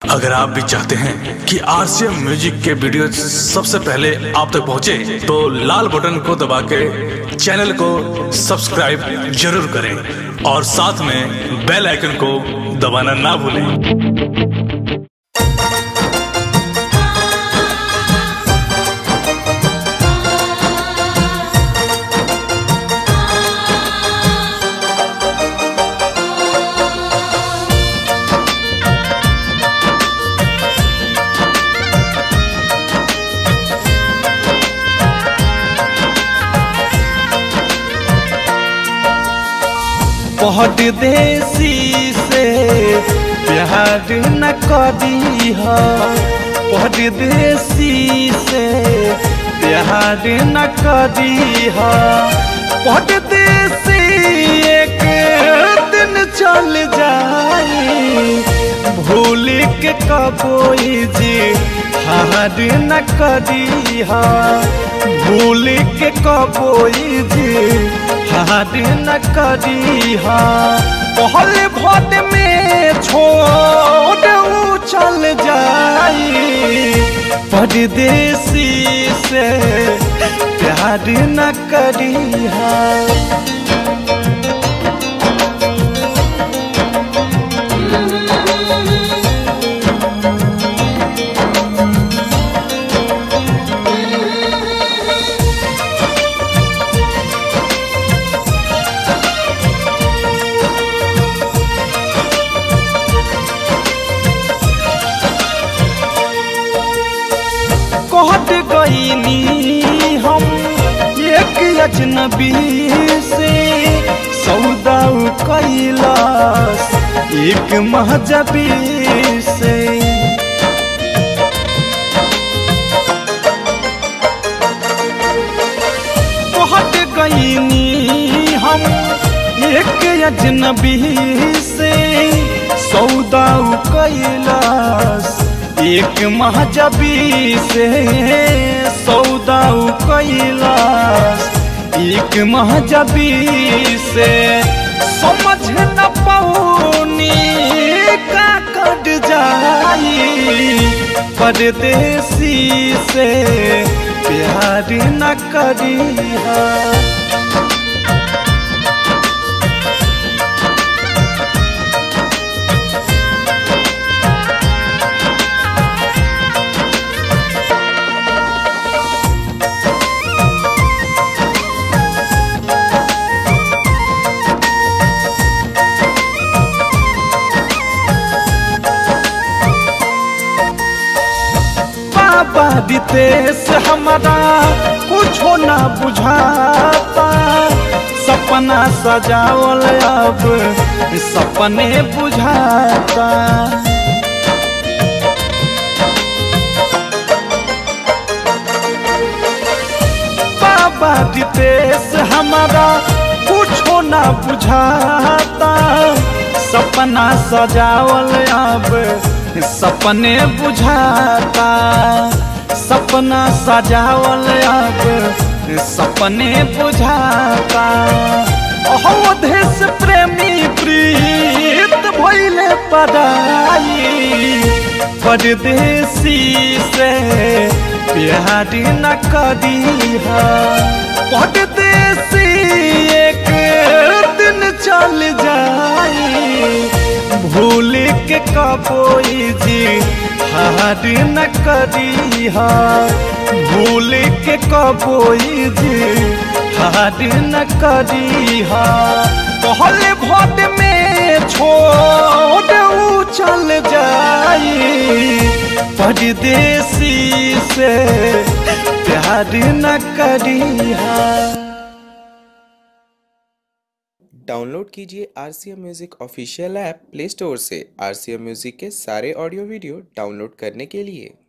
अगर आप भी चाहते हैं कि आरसीएम म्यूजिक के वीडियो सबसे पहले आप तक पहुंचे, तो लाल बटन को दबा के चैनल को सब्सक्राइब जरूर करें और साथ में बेल आइकन को दबाना ना भूलें बहुत देसी से प्यार न करी हो बहुत देसी से प्यार न करी हो बहुत देसी एक दिन चल जाए भूल के कबोई जी हार न करी हो भूल के कबोई जी हार न करी हा पहल भट में छोड़ ऊ चल जाई परदेसी से प्यार न करी हा कहत गईनी हम एक अजनबी से सौदा कैलाश एक महजबी से कहत गईनी हम एक अजनबी से सौदा कैलाश एक महजबी से सौदा कैलाश एक महजबी से समझ न पौनी का कट जाई परदेसी से प्यार न करी बाबा दितेश हमारा कुछो ना बुझाता सपना सजावल अब सपने बुझाता बाबा दितेश हमारा कुछो ना बुझाता सपना सजावल अब सपने बुझाता सपना सजावल अब सपने बुझाता अवधेश प्रेमी प्रीत भैले पढ़ाई परदेसी से प्यार न करी परदेसी एक दिन चल जाई भूल के कबोई जी हार न करी हा भूल के कबोई जी हार न करी हा कहल भट में छोड़ ऊ चल जाई परदेसी से प्यार न करी हा डाउनलोड कीजिए R C M music official app play store से आर सी एम म्यूज़िक के सारे ऑडियो वीडियो डाउनलोड करने के लिए